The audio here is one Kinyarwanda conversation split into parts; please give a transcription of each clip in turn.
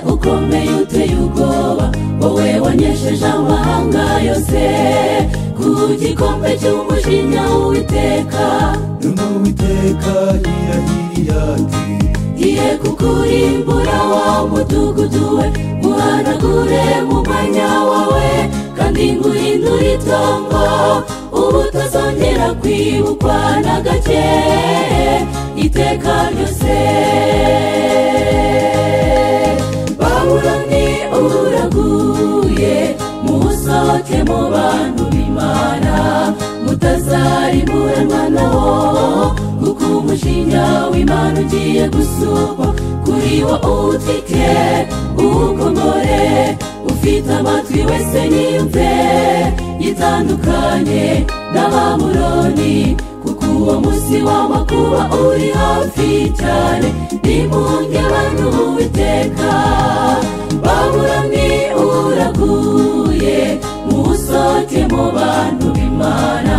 ukomeye uteye ubwoba wowe wanesheje amahanga yose ku gikombe cy'umujinya w'uwiteka nyuma uwiteka yirahiriye ati ngiye kukurimbura wa mudugudu we muhanagure mu mwanya wawe kandi nguhindure itongo ubu utazongera kwibukwa na gake iteka ryose babuloni uraguye musohoke mu bantu b'imana mutazarimuranwa nawo kuko umushinga w'imana ugiye gusukwa kuri wo uwutwike uwukomore ufite amatwi wese yiyumve yitandukanye n'abamuroni kuko uwo munsi w'amakuba uri hafi cyane nimunge abantu uwiteka baburani uraguye musohoke mu bantu b'imana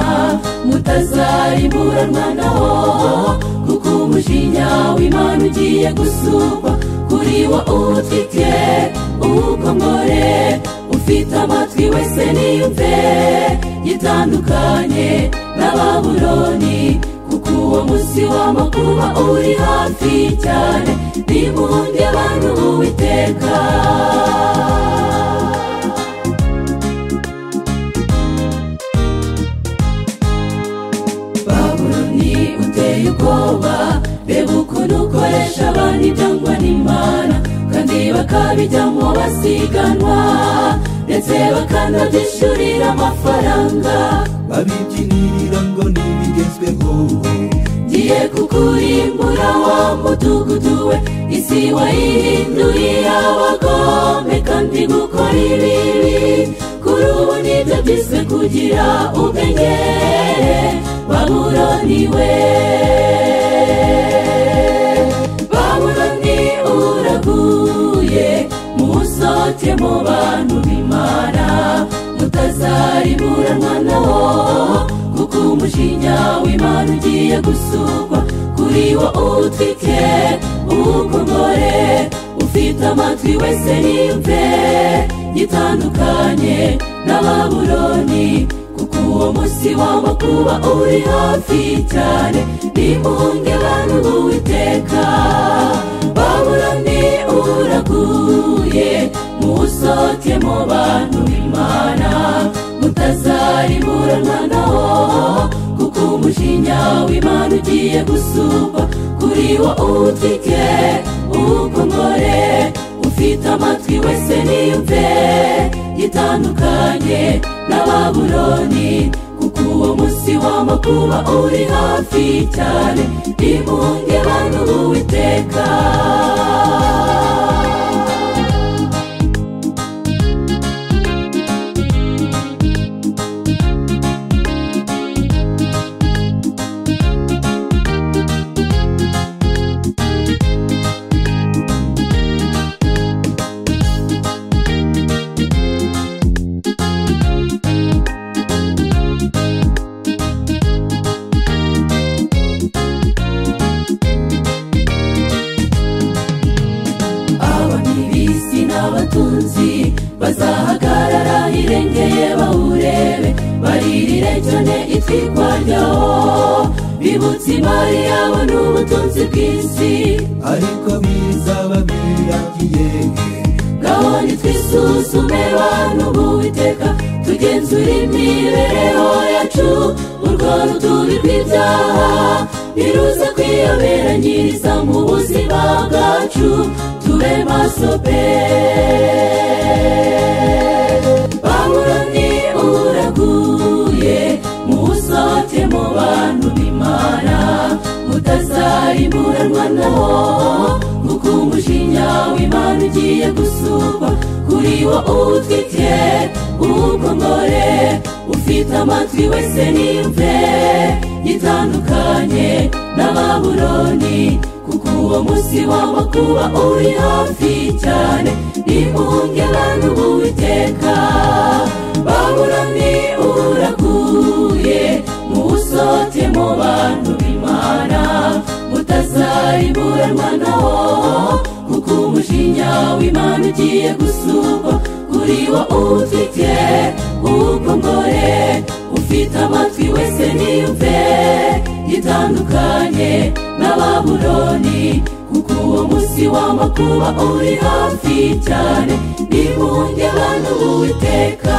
mutazarimuranwa nawo kuko umujinya w'imana ugiye gusumba kuri wo uwutwike uwukomore ufite amatwi wese niyumve yitandukanye n'ababuloni kuko uwo munsi w'amakuba uri hafi cyane nimunge abantu uwiteka babuloni uteye ubwoba reba ukuntu ukoresha abantu ibyangwa n'imana kandi bakabijyamo basiganwa ndetse bakanabyishyurira amafaranga babibyinirira ngo n'ibigezweho ngiye kukurimbura wa mudugudu we isi wayihinduye abagome kandi gukora ibibi kuri ubu nibyo byiswe kugira ubwenge baburoni we baburoni uraguye musohoke mu bantu b'imana mutazarimuranwa nawo kuko umujinya w'imana ugiye gusukwa kuri wo uwutwike uwukomore ufite amatwi wese niyumve gitandukanye n'ababuloni kuko uwo munsi w'amakuba uri hafi cyane nimunge bantu b'uwiteka babuloni uraguye musohoke mu bantu b'imana mutazarimuranwa nawo kuko umujinya w'imana ugiye gusumba kuri wo uwutwike uwukomore ufite amatwi wese niyumve gitandukanye n'ababuloni kuko uwo munsi w'amakuba uri hafi cyane nimunge bantu b'uwiteka abami b'isi n'abatunzi bazahagarara hirengeye bawurebe baririre cyane itwikwa ryawo bibutse imari yabo n'ubutunzi bw'isi ariko bizaba biragiye ngaho nitwisuzume bantu b'uwiteka tugenzure imibereho yacu urwo rudubi rw'ibyaha niruze kwiyobera mu buzima bwacu tube maso pe baburoni uraguye musohoke mu bantu b'imana mutazarimuranwa nawo kuko umujinya w'imana ugiye gusukwa kuri wo uwutwike uwukomore ufite amatwi wese niyumve gitandukanye n'ababuloni kuko uwo munsi w'amakuba uri hafi cyane nimunge abantu b'uwiteka baburoni uraguye musohoke mu bantu b'imana mutazarimuranwa nawo kuko umujinya umujinya w'imana ugiye gusukwa kuri wo uwufite uwukongore ufite amatwi wese niyumve gitandukanye n'ababuroni kuko uwo munsi w'amakuba uri hafi cyane n'impungenge abantu b'uwiteka